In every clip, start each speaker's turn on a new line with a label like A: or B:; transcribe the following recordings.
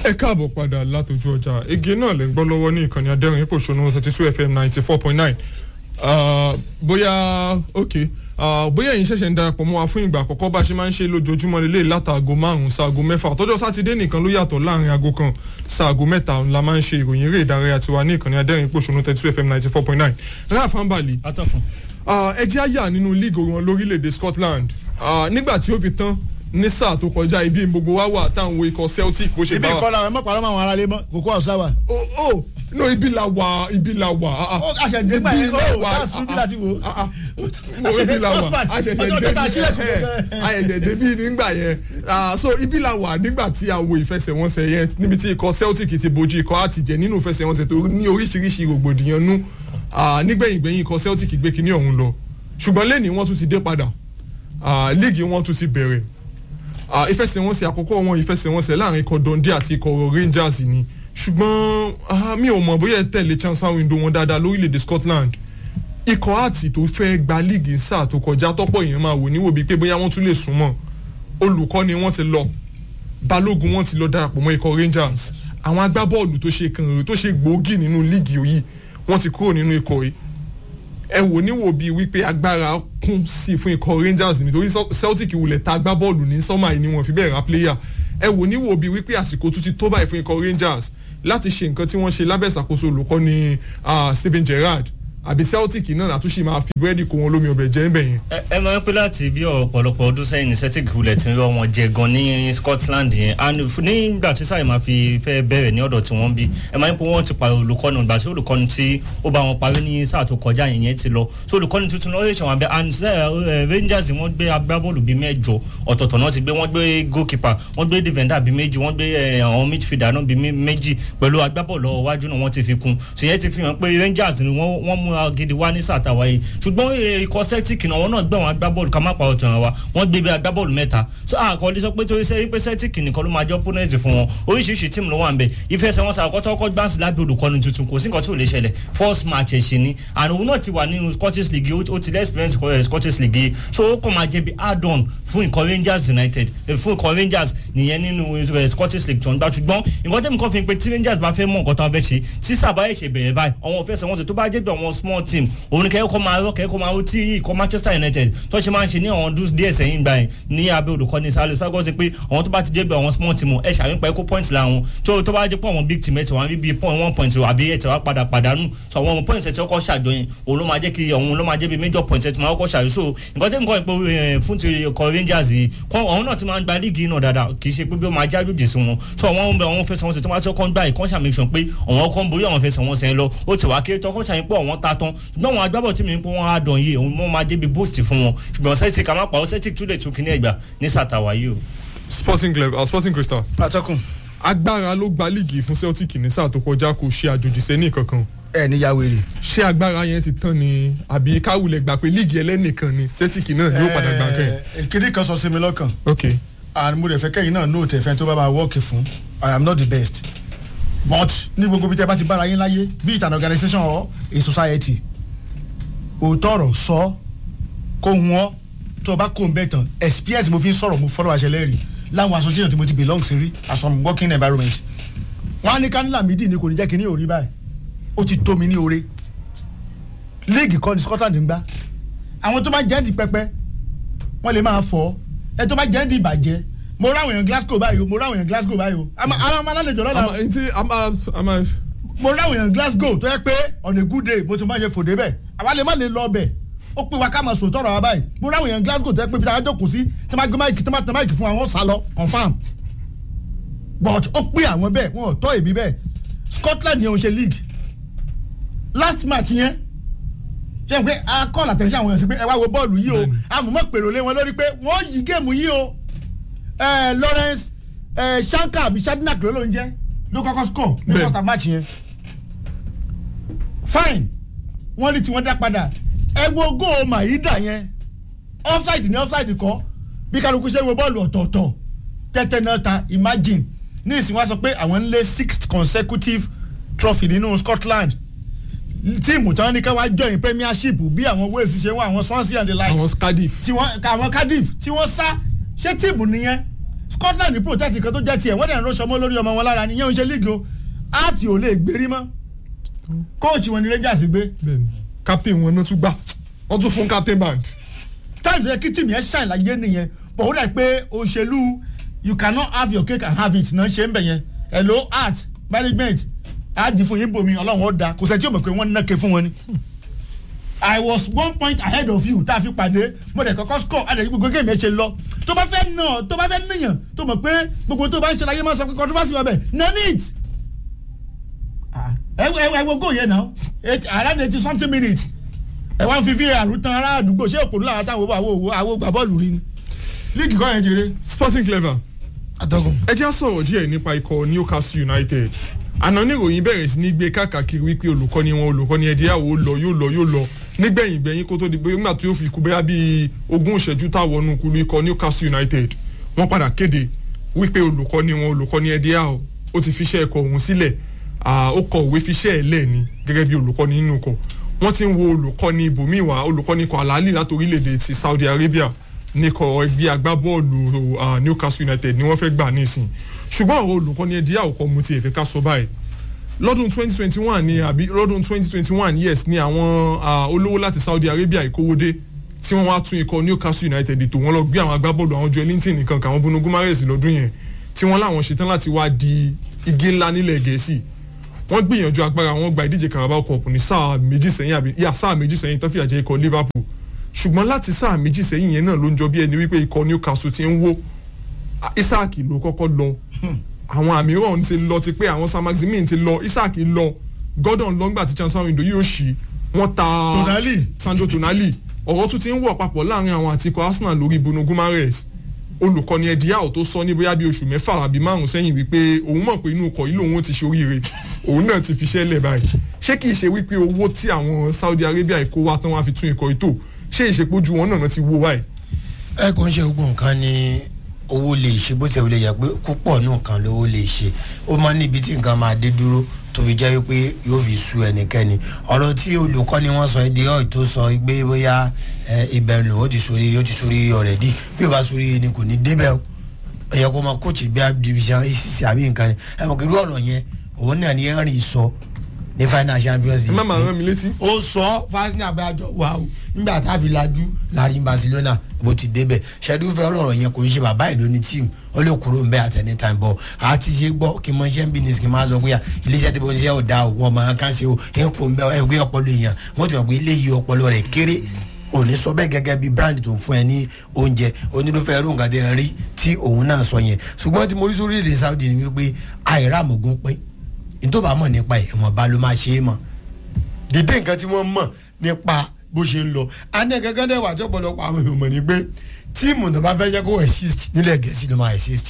A: ẹ káàbọ̀ padà látọjú ọjà ege náà lè ń gbọ́ lọ́wọ́ ní ìkànnì adẹ́rìn ipò ṣonú thirty two fm ninety four point nine bóyá ok uh, bóyá ẹ̀yin ṣẹ̀ṣẹ̀ ń darapọ̀ mọ́ wa fún ìgbà àkọ́kọ́ bá a ṣe máa ń ṣe lójoojúmọ́ lélẹ̀ látàgò márùn-ún sáàgò mẹ́fà tọ́jọ́ sátidé nìkan ló yàtọ̀ láàrin aago kan sáàgò mẹ́ta la máa ń ṣe ìròyìn eré ìdárayá tiwa ní ìkànnì adẹ́rìn ipò ṣonú thirty two fm ninety four point nine raf ambali
B: atọ́kùn.
A: ẹ jẹ́ àyà nínú league wọn lórílẹ̀‐èdè scotland uh, nígbà tí ó fi tán ní sáà tó kọjá ibi gbogbo wa wà táwọn ikọ̀ celtic bó ṣe
C: ibi
A: bá wa.
C: ìkọlà àwọn mọ̀pàá lọ́mọ àwọn aráalé mọ́ kókó ọ̀sá wa.
A: o o no ibi la wà ibi la wà. ah, ah.
C: ó àṣẹ̀dé gbà yẹn
A: Ibi la
C: ó
A: wà,
C: láàsùn ibi láti wò.
A: ah, ah. mo ibi la wà àṣẹ̀ṣẹ̀ dé bí àṣẹ̀ṣẹ̀ dé bí nígbà yẹn Ah, so ibi la wà nígbà tí a wo ìfẹsẹ̀wọnsẹ̀ yẹn níbi tí ikọ̀ celtic ti bojú ikọ̀ àtijẹ́ nínú ìfẹsẹ̀wọnsẹ̀ tó ní oríṣiríṣi rògbòdìyàn nú Ah, nígbẹ̀yìngbẹ̀yìn ikọ̀ celtic gbé kinní ọ̀hún lọ ṣùgbọ́n lẹ́ni wọ́n tún ti dé padà Ah, líìgì wọn tún ti bẹ̀rẹ̀ Ah, ìfẹsẹ̀wọnsẹ̀ àkọ́kọ́ wọn ìfẹsẹ̀wọnsẹ̀ láàrin ikọ̀ dundee àti ikọ̀ rangers ni ṣùgbọ́n ah, mi ò mọ̀ bóyá ẹ tẹ̀lé transfer window wọn dáadáa lórílẹ̀‐èdè scotland ikọ̀ àti tó fẹ́ gba líìgì sáà tó kọjá tọ́pọ̀ èèyàn máa wò níwò bíi pé bóyá wọ́n tún lè súnmọ́ olùkọ́ ni wọ́n ti lọ balógun wọn ti lọ darapọ̀ mọ́ ikọ̀ rangers àwọn agbábọ́ọ̀lù tó ṣe kàn tó ṣe gbòógì nínú líìgì yìí wọ́n ti kúrò nínú ikọ̀ yìí ẹ wò níwò bíi wípé agbára kún sí i fún ikọ̀ rangers nítorí celtic wulẹ̀ ta agbábọ́ọ̀lù ní sọ́mà yìí ni wọ́n fi bẹ́ẹ̀ ra player ẹ wò níwò bíi wípé àsìkò tún ti tó báyìí fún ikọ̀ rangers láti ṣe nǹkan tí wọ́n ṣe lábẹ́ ìṣàkóso olùkọ́ni ah, stephen gerrard àbí celtic náà àtúnṣe máa fi búrẹ́dì kó wọn lómi ọbẹ̀ jẹ́ ń bẹ̀ yẹn.
B: ẹ ẹ máa ń pẹ́ láti bí ọ̀pọ̀lọpọ̀ ọdún sẹ́yìn ní celtic hulẹ̀ tí ń rọ wọn jẹ gan ní scotland yẹn and f- nígbà tí sáyẹn máa fi fẹ́ bẹ̀rẹ̀ ní ọ̀dọ̀ tí wọ́n bí ẹ máa ń pẹ́ wọ́n ti parí olùkọ́ni ìgbà tí olùkọ́ni tí ó bá wọn parí ní sáà tó kọjá yẹn yẹn ti lọ so olùkọ́ni tuntun náà ó lè ṣe wọn abẹ́ and eh, rangers wọ́n gbé agbábọ́ọ̀lù bíi mẹ́jọ ọ̀tọ̀ọ̀tọ̀ náà ti gbé wọ́n gbé goalkeeper wọ́n gbé defender bíi méjì wọ́n gbé eh, àwọn midfielder náà bíi mé- méjì pẹ̀lú agbábọ́ọ̀lù iwájú náà wọ́n ti fi kún so yẹn ti fi hàn pé rangers ni wọ́n wọ́n mú gidi wá ní sáà tàwa yìí ṣùgbọ́n eh, ikọ̀ celtic náà wọ́n náà gbé àwọn agbábọ́ọ̀lù ká má pa ọ̀tàn wa wọ́n gbé bí agbábọ́ọ̀lù mẹ́ta so àkọọ́lẹ̀ sọ pé torí sẹ́yìn pé celtic nìkan ló máa jẹ́ opponent fún wọn oríṣiríṣi tíìmù ló wà ń bẹ̀ ìfẹsẹ̀wọnsẹ̀ àkọ́tọ́ ọkọ̀ gbáǹsì lábẹ́ olùkọ́ni tuntun kò sí nǹkan tí ò lè ṣẹlẹ̀ first match ẹ̀ṣin ni and òun náà ti wà nínú scottish league ó ó ti lẹ́ experience kọ́ ẹ̀ scottish league yìí so ó kàn máa jẹ́ bí add on fún ikọ̀ rangers united eh, fún ikọ̀ rangers nìyẹn nínú eh, scottish league tó ń gbà ṣùgbọ́n nǹkan tẹ́mi kan fi hàn pé tí rangers bá fẹ́ mọ̀ nǹkan tó ń fẹ́ ṣe tí sábà ẹ̀ ṣe bẹ̀rẹ̀ báyìí àwọn ìfẹsẹ̀wọnsẹ̀ tó bá jẹ́ bí àwọn small team òun ni kẹ́kọ̀ọ́ máa rọ́ kẹ́kọ̀ọ́ máa rọ́ tí ikọ̀ manchester united tó ṣe máa ń ṣe ní àwọn ọdún díẹ̀ sẹ́yìn gbà yẹn ní abẹ́ olùkọ́ni salisu fagosi pé àwọn tó bá ti jẹ́ bí àwọn small team ẹ̀ ṣàmìpẹ́ kó points làwọn tó tó bá jẹ́ pé àwọn big team ẹ̀ tí wọ́n á rí bí point one point àbí ẹ̀ tí wọ́n á padà pàdánù so àwọn points ẹ̀ tí wọ́n kọ́ ṣàjọyìn òun ló máa jẹ́ kí òun ló máa jẹ́ bí major points ẹ̀ tí wọ́n kọ́ ṣàjọyìn so nǹkan tẹ́mi kọ́ ẹ̀ pé eh, fún ti ikọ̀ rangers yìí kọ́ àwọn náà ti máa ń gba líìgì náà dáadáa kì í ṣe pé bí ó máa jájòjì sí wọn so àwọn ohun bẹ àwọn fẹsẹ̀ wọn sì tó máa tó kọ́ ń gbà yìí kọ́ ṣàmì sàn pé àwọn kan borí àwọn fẹsẹ̀ wọn sẹ́yìn lọ ó ti wá kéré tán kọ́ ṣàmì pé àwọn ta tán ṣùgbọ́n àwọn agbábọ̀ tí mi ń pé wọ́n á dàn yìí òun wọ́n máa débi boost fún wọn ṣùgbọ́n celtic àmọ́ pàrọ̀ celtic tún lè tún kíní ẹ̀gbà ní sàtàwá yìí o.
A: sporting club uh, sporting crystal
C: atọ́kùn
A: agbára ló gba líìgì fún celtic ní sáà tó kọjá kò ṣe àjòjì sẹ́ni kankan
C: ẹ ní yàwèrè.
A: ṣé agbára yẹn ti tán ni àbí káwulẹ̀ gbà pé líìgì ẹlẹ́nìkan ni celtic náà yóò padà gbà kẹ́ ẹ̀.
C: kiri kan sọ sí mi lọ́kàn
A: ok
C: and mo rẹ̀ fẹ́ kẹ́yìn náà nóòtù ẹ̀fẹ́ tó bá máa wọ́ọ̀kì fún i am not the best but ní gbogbo bí tẹ́ bá ti bára yín láyé be it an organisation or a society òótọ́ ọ̀rọ̀ sọ kó wọ́n tó o bá kó o bẹ́ẹ̀ tán experience mo fi ń sọ̀rọ̀ mo fọ́lọ́ àṣẹ lẹ́rìí láwọn association tí mo ti belong sí rí as some working environment wọ́n á ní kánilà mídì ni kò ní jẹ́ kí ní òrí báyìí ó ti tó mi ní oore league kọ́ ni scotland ń gbá àwọn tó bá jẹ́ di pẹpẹ wọ́n lè máa fọ́ ẹ tó bá jẹ́ di ìbàjẹ́ mo ráwọn èèyàn glasgow báyìí o mo ráwọn èèyàn glasgow báyìí o àmọ́ ara ọmọ alálejò lọ́la
A: àmà ntí àmà àmà
C: mo ráwọn èèyàn glasgow tó yẹ pé on a good day mo ti máa ṣe fòde bẹ́ẹ̀ àwa lè má lè lọ bẹ̀ ó pé wa ká máa sòótọ́ ọ̀rọ̀ wa báyìí mo ráwọn èèyàn glasgow tó yẹ pé bí táwọn jókòó sí tí wọ́n gbé máìkì tí wọ́n tẹ máìkì fún àwọn sálọ confam but ó pé àwọn bẹ́ẹ̀ wọn ò tọ́ èmi bẹ́ẹ̀ scotland yẹn ò ṣe league last match yẹn ṣe pé a kọ́ àtẹ̀sí àwọn èèyàn sí pé ẹ wá wo bọ́ọ̀lù yìí o àmọ́ pèrò lé wọn lórí pé wọ́n yí géèmù yìí o ẹ lawrence ẹ shanka àbí shadinak ló ló ń jẹ́ ló kọ́kọ́ score ní
A: Bẹ́ẹ̀.
C: first half match yẹn fine wọ́n ní tiwọn dá padà ẹ wo góò maida yẹn offside ní offside kọ́ bí kálukú ṣe wo bọ́ọ̀lù ọ̀tọ̀ọ̀tọ̀ tẹ́tẹ́ náà ta imagine ní ìsìn wá sọ pé àwọn ń lé sixth consecutive trophy nínú scotland tíìmù tí wọ́n ní ká wá join premiership bí àwọn wales ṣe wọ́n àwọn swansea and the likes
A: àwọn cardiff
C: tí wọ́n àwọn cardiff tí wọ́n sá ṣé tíìmù nìyẹn Scotland ní protect kan tó jẹ́ tiẹ̀ wọ́n dẹ̀ ń rọ́ṣọ mọ́ lórí ọmọ wọn lára nìyẹn ò ń ṣe league o áàtì ò lè gbérí mọ́ kóòtù wọn ni Rangers gbé
A: bẹ́ẹ̀ni captain wọn náà tún gbà wọ́n tún fún captain band.
C: time tó yẹ kí tìmí ẹ ṣàn láyé nìyẹn bọ̀ ó dà pé òṣèlú you cannot have your cake and have it náà ṣe ń bẹ̀ yẹn hello art management àdì fún yín bomi ọlọ́run ó da kò sẹ́ni tí ó mọ̀ pé wọ́n ń nàkè fún wọn ni. I was one point ahead of you tá a fi pàdé mo dẹ̀ kọ́kọ́ score àdàdì gbogbo géèmì ẹ̀ ṣe lọ tó bá fẹ́ nà tó bá fẹ́ níyàn tó mọ̀ pé gbogbo tó bá ń ṣe láyé máa sọ pé controversy wà bẹ̀ none it. ẹ wo ẹ wo go yẹn náà around eighty something minutes ẹ wá ń fi var tan ará àdúgbò ṣé òpònú làwọn táwọn àwọn òwò àwọn gbà bọ́ọ̀lù rí ni líìgì kọ́ yẹn jèrè.
A: sporting clever
D: atọ́gùn.
A: ẹ jẹ́ á sọ̀rọ̀ díẹ̀ nípa ikọ̀ Newcastle United àná níròyìn bẹ̀rẹ̀ sí ní gbé káàkiri wípé olùkọ́ni wọn olùkọ́ni ẹ̀díyàwó lọ yóò lọ yóò lọ nígbẹ̀yìn gbẹ̀yìn kó tó di pé nígbà tí ó fi kú bẹ́yà bíi ogún ìṣẹ́jú táwọn ọ̀nù kulu ikọ̀ Newcastle United wọ́n padà kéde wípé olùkọ́ni wọn olùkọ́ni ẹ̀díyàwó ó ti fiṣẹ́ ẹ̀kọ́ òun sílẹ̀ ó kọ òwe fiṣẹ́ ẹ̀ lẹ́ẹ̀ni gẹ́gẹ́ bí olùkọ́ni nínú ikọ̀ wọ́n ti ń wo olùkọ́ni ibòmíì wá olùkọ́ni ikọ̀ àlàálì láti orílẹ̀-èdè ti Saudi Arabia nìkọ̀ ẹgbẹ́ agbábọ́ọ̀lù Newcastle United ni wọ́n fẹ́ gbà nísìn ṣùgbọ́n àwọn olùkọ́ni ẹ̀díyàwó kọ́ mu ti ẹ̀fẹ́ ká sọ báyìí lọ́dún 2021 ni àbí lọ́dún 2021 yes ni àwọn olówó láti Saudi Arabia ìkówódé tí wọ́n wá tún ikọ̀ Newcastle United ètò wọn lọ gbé àwọn agbábọ́ọ̀lù àwọn Joel Linton nìkan kàwọn Bruno Guimaraes lọ́dún yẹn tí wọ́n láwọn ṣetán láti wá di igi ńlá nílẹ̀ Gẹ̀ẹ́sì wọ́n gbìyànjú agbára wọn gba ìdíje Carabao Cup ní sáà méjì sẹ́yìn àbí yà sáà méjì sẹ́yìn tó fìyà jẹ ikọ̀ Liverpool ṣùgbọ́n láti sáà méjì sẹ́yìn yẹn náà ló ń jọ bí ẹni wípé ikọ̀ Newcastle ti ń wó Isaac ló kọ́kọ́ lọ àwọn àmíràn ti lọ ti pé àwọn Sam Maximin ti lọ Isaac lọ Gordon lọ́ngbà tí transfer window yóò ṣí wọ́n ta
C: Tonali.
A: Sandro Tonali ọ̀rọ̀ tún ti ń wọ̀ papọ̀ láàrin àwọn àti ikọ̀ Arsenal lórí Bruno Guimaraes olùkọ́ni ẹ̀díyàwó tó sọ ní bóyá bíi oṣù mẹ́fà àbí márùn sẹ́yìn wípé òun mọ̀ pé inú ọkọ̀ yìí lòun ti ṣoríire òun náà ti fi ṣẹ́lẹ̀ báyìí ṣé kìí ṣe wípé owó tí àwọn Saudi Arabia kó wá tán wá fi tún ikọ̀ ètò ṣé ìṣèpójú wọn náà ti wó báyìí.
D: ẹ kò ń ṣe gbogbo nǹkan ni owó lè ṣe bó ti lè yẹ pé púpọ̀ nù kan lówó lè ṣe ó máa níbi tí nǹkan máa dé dúró tó fi jẹ́ pé yóò fi sú ẹnikẹ́ni ọ̀rọ̀ tí olùkọ́ni wọn sọ èdè ọ̀ tó sọ pé bóyá ibẹ̀ lò ó ti sórí ó ti sórí ọ̀rẹ́dì bí o bá sórí ni kò ní débẹ̀ o ẹ̀yẹ kó máa kóòtù bí division acc àbí nǹkan ni ẹ̀ mọ̀ kí irú ọ̀rọ̀ yẹn òun náà ni ẹ̀rìn sọ ní final champions
A: ẹ má máa rán mi létí.
D: ó sọ fásitì àgbájọ wa o nígbà tá a fi lajú láàrin Barcelona bó ti débẹ̀ ṣẹ́dú fẹ́ ọ̀rọ̀ yẹn kò ń ṣe bàbá ìlú ní tíìmù ó lè kúrò ń bẹ́ at any time bọ̀ àti ṣe gbọ́ kí n mọ iṣẹ́ ń bí ní kí n máa sọ pé à iléeṣẹ́ tí mo ń ṣe ọ̀dà o wọn máa kàn ṣe o ẹ̀ kò ń bẹ́ ẹgbẹ́ ọpọlọ èèyàn wọ́n ti mọ̀ pé eléyìí ọpọlọ rẹ̀ kéré òní sọ bẹ́ẹ̀ gẹ́gẹ́ bí brand tó ń fún ẹ ní oúnjẹ onírúfẹ́ ẹrú nǹkan tẹ́ ẹ rí tí òun náà sọ yẹn ṣùgbọ́n tí mo rí sórí èdè Saudi ni wípé àìrá àmọ̀gún pín ní tó bá mọ̀ nípa ẹ̀ ìwọ̀nba ló máa ṣe é mọ̀ dídé nǹkan tí wọ́n mọ̀ nípa bó ṣe ń lọ anẹ́ gẹ́gẹ́ dẹ̀ wà tí ọ̀pọ̀lọpọ̀ àwọn èèyàn mọ̀ ní pé tíìmù tó bá fẹ́ jẹ́ kó exist nílẹ̀ gẹ̀ẹ́sì ló máa exist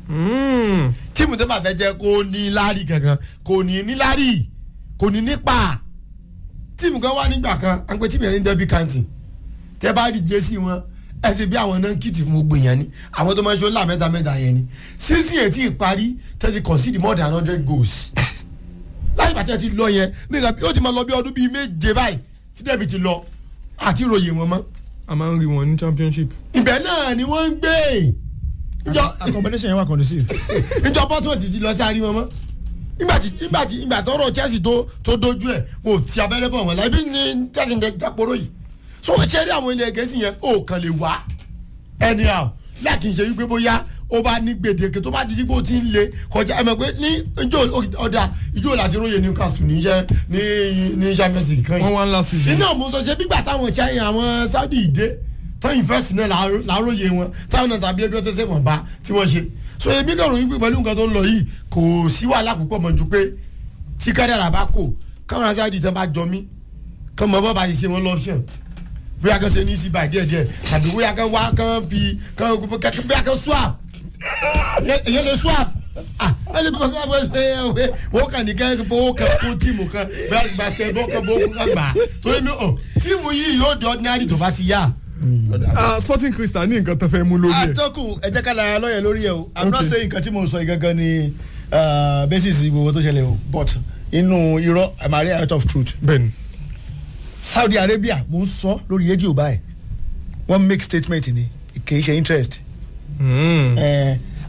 D: tíìmù tó bá fẹ́ jẹ́ kó ní lárí kankan kò ní ní lárí kò ní nípa tíìmù kan wà nígbà kan à ń pè tíìmù yẹn ní derby county tẹ́ bá rí jésì wọn ẹ ṣe bí àwọn náà kìtì fún gbogbo èèyàn ni àwọn tó máa ń ṣe ó là mẹ́ta mẹ́ta yẹn ni sísìn yẹn tí ì parí tẹ́tí concede more than hundred goals láti bàtí ẹ ti lọ yẹn nígbà bí ó ti máa lọ bí ọdún bíi méje báyìí tí dẹ́bi ti lọ àti ìròyìn wọn mọ́.
A: a máa ń rí wọn ní championship.
D: ibẹ̀ náà ni wọ́n ń gbé.
C: accommodation yẹn wà conducive.
D: ìjọ bọ́tún ti ti lọ sí àárín wọn mọ́. nígbà tí nígbà tí nígbà tọrọ Chelsea tó tó dojú ẹ̀ mo ti abẹ́rẹ́ bọ̀ wọ́n la ibi ní Chelsea ń jáporo yìí. so ṣé rí àwọn ilẹ̀ gẹ̀ẹ́sì yẹn ó kàn lè wá anyhow láàkì ń ṣe wípé bóyá ó bá ní gbèdéke tó bá ti di pé ó ti ń le kọjá ẹ mọ̀ pé ní ìjọ ọ̀dà ìjọ láti róye Newcastle ní iṣẹ́ ní ní Champions League kan yìí.
A: wọ́n wá ńlá season.
D: iná mo sọ ṣe bígbà táwọn China àwọn Saudi ìdé tán invest náà láróye wọn táwọn náà tàbí ẹbí ọtí ṣe wọn bá tí wọ́n ṣe. so èmi kàn ròyìn pé pẹ̀lú nǹkan tó ń lọ yìí kò sí wàhálà púpọ̀ mọ́ ju pé tí kádàrà bá kò káwọn Saudi tán bá jọ mí kán mọ bọ́ bá yìí ṣe wọn lọ́pṣọ̀n bóyá kan ṣe ní sí báyìí díẹ̀díẹ̀ tàbí bóyá kan wá kan fi kan bóyá kan swap èyàn lè swap ah ẹ lè bọ́ ẹ ẹ wọ́n kàn ní kẹ́ fowó kan fún tíìmù kan basketball kan bó kan gbà torí mi ò tíìmù yìí yóò di ordinary tó bá ti yá.
A: Ah, Sporting Crystal ní nǹkan tó fẹ́ mú lórí ẹ̀.
C: atọ́kùn ẹ jẹ́ ká la lọ́yẹ̀ lórí ẹ̀ o i'm not
A: Okay.
C: saying nǹkan tí mo sọ yìí gangan ni uh, basis gbogbo tó ṣẹlẹ̀ o but inú irọ́ i'm a real out of truth
A: bẹ́ẹ̀ni
C: Saudi Arabia mo ń sọ lórí rédíò báyìí wọ́n make statement ni kì í ṣe interest
A: Mm.
C: Eh,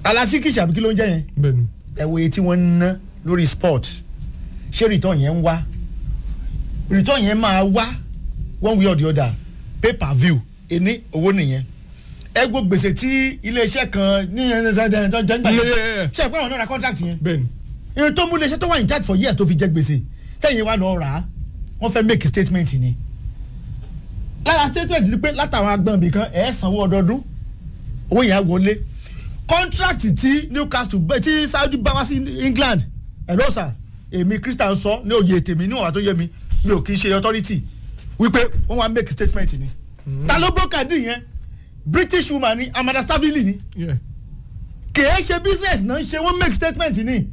C: alasíkìsì àbí kí ló ń jẹ́ yẹn
A: bẹ́ẹ̀ni
C: ẹ wo iye tí wọ́n ń ná lórí sport ṣé return yẹn ń wá return yẹn máa wá one way or the other pay per view ẹni owó nìyẹn ẹ gbọ́ gbèsè tí iléeṣẹ́ kan ní ẹ̀ẹ́dẹ́gbẹ̀rún tó jẹ́ ń gbà
A: Yeah, yeah, yeah.
C: yẹn ṣe é pé àwọn náà ra contract yẹn
A: bẹ́ẹ̀ni
C: irun tó mú iléeṣẹ́ tó wà in charge for years tó fi jẹ gbèsè tẹ̀yìn wa lọ rà á wọ́n fẹ́ make statement ni lára statement ni pé látàwọn agbọ̀n bìkan ẹ̀ sanwó ọdọọdún owó yẹn á wọlé contract tí Newcastle gbé tí Saudi bá wá sí England hello sir èmi Christian sọ ní òye tèmi ní ọ̀wá tó yẹ mi mi ò kì í ṣe authority wípé wọ́n wá make statement ni ta ló bó kàdí yẹn British woman ni Amanda Stabili ni
A: yeah.
C: kìí ṣe business náà ń ṣe wọ́n make statement ni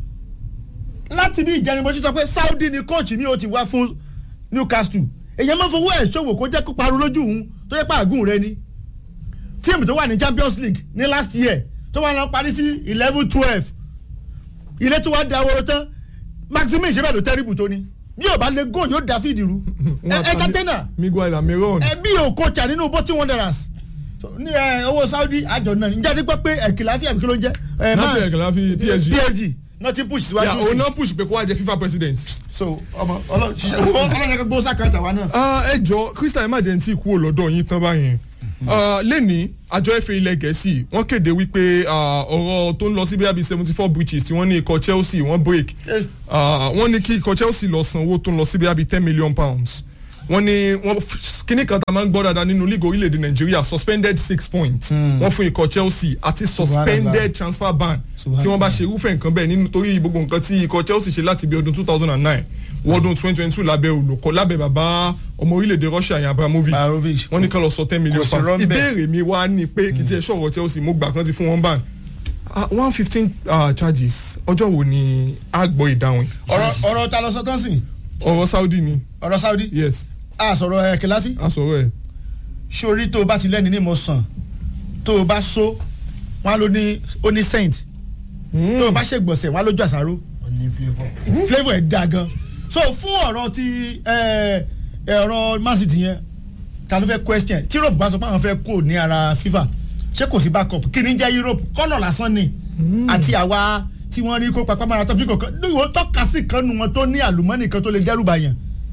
C: láti bí ìjẹnibọ̀sí sọ pé Saudi ni coach mi ò ti wá fún Newcastle èyàn máa fowó ẹ̀ ṣòwò kó jẹ́ kó parun lójú òun tó yẹ pàgùn rẹ ni tíìmù tó wà ní Champions League ní last year tó wà lọ parí sí eleven twelve ilé tó wá da owó tán Maximin ṣe bẹ́ẹ̀ ló tẹ́rìbù tó ni bí ò bá lè go yóò da fíìdì rú ẹ ẹ kátẹ́nà
A: Miguel Almiron
C: ẹbí ò kọjà nínú bọ́tí wanderers So, ní ẹ, owó Saudi àjọ náà níjà dípẹ́ pé ẹ̀kìláfì àbí kí ló ń jẹ́ ẹ,
A: Nasser
C: man-
A: El Khelaifi PSG
C: PSG náà ti push síwájú
A: yeah,
C: sí.
A: òun náà push pé kó wá jẹ FIFA president.
C: so ọmọ ọlọ́yẹ gbó sákàtà wa náà.
A: Ah, ẹ jọ Christian emergency kúrò lọ́dọ̀ yín tán báyẹn Ah, lẹ́ni àjọ FA ilẹ̀ gẹ̀ẹ́sì wọ́n kéde wípé ah, ọ̀rọ̀ tó ń lọ sí bíi seventy four breaches tí wọ́n ní ikọ̀ Chelsea wọ́n break
C: Eh.
A: Ah, wọ́n ní kí ikọ̀ Chelsea lọ san owó tó ń lọ sí bíi ten million pounds wọ́n ní wọ́n kíní kan tá a máa ń gbọ́ dáadáa nínú league orílẹ̀-èdè Nàìjíríà suspended six points wọ́n fún ikọ̀ Chelsea àti suspended transfer ban tí wọ́n bá ṣe irúfẹ́ nǹkan bẹ́ẹ̀ nítorí gbogbo nǹkan tí ikọ̀ Chelsea ṣe láti bí ọdún two thousand and nine wọ́dún twenty twenty two lábẹ́ olùkọ́ lábẹ́ bàbá ọmọ orílẹ̀-èdè Russia yẹn Abramovich
C: Abramovich.
A: wọ́n ní ká lọ sọ ten million
C: Kò sí
A: pounds
C: rọ́ńbẹ́.
A: ìbéèrè mi wá ní pé kìtì ẹ̀ ṣọ̀rọ̀ Chelsea mo gbà kan ti fún wọn ban one fifteen charges ọjọ́ wo ni a gbọ́ ìdáhùn yìí?
C: ọ̀rọ̀ ọ̀rọ̀ ta lọ sọ tán sí
A: ọ̀rọ̀ Saudi ni
C: ọ̀rọ̀ Saudi
A: yes
C: a sọ̀rọ̀ ẹ̀ kẹláfí
A: a sọ̀rọ̀ ẹ̀
C: sórí tó o bá ti lẹ́ni ní mo sàn tó o bá so wọn á lò ní ó ní saint tó o bá ṣègbọ̀nsẹ̀ wọn á lójú àṣàrò
D: ó ní flavour.
C: flavour ẹ̀ da gan so fún ọ̀rọ̀ ti ẹ̀, ẹ̀, ọ̀rọ̀ Man City yẹn ta ló fẹ́ question tí Europe bá sọ pé àwọn fẹ́ kó ní ara FIFA ṣé kò sí backup kí ni jẹ́ Europe kọ́nà lásán ni àti àwa tí wọ́n rí kó papá mara tó fi kọ̀ọ̀kan níwò tọ́ka sí kan nu wọn tó ní àlùmọ́nì kan tó lè dẹ́rù bàyàn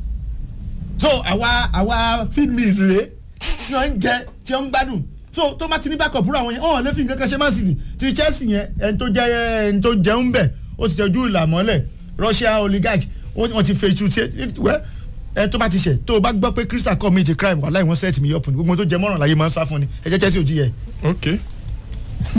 C: so àwa àwa feed me rèé tí wọ́n ń jẹ tí wọ́n ń gbádùn so tó má ti ní backup rú àwọn yẹn ọ̀hún lè fi nǹkan kan ṣe Man City ti Chelsea yẹn ẹni tó jẹ́ ẹni tó jẹun bẹ̀ ó ti tẹ́jú ìlà mọ́lẹ̀ Russia oligarch wọ́n wọ́n ti fèsù tí wẹ́ ẹ tó bá ti ṣẹ̀ tó o bá gbọ́ pé Crystal commit crime wàhálà ìwọ̀n set me up ni gbogbo tó jẹ mọ́ràn láyé máa ń sá fún ni ẹ jẹ́ Chelsea ò jí yẹ.
A: ok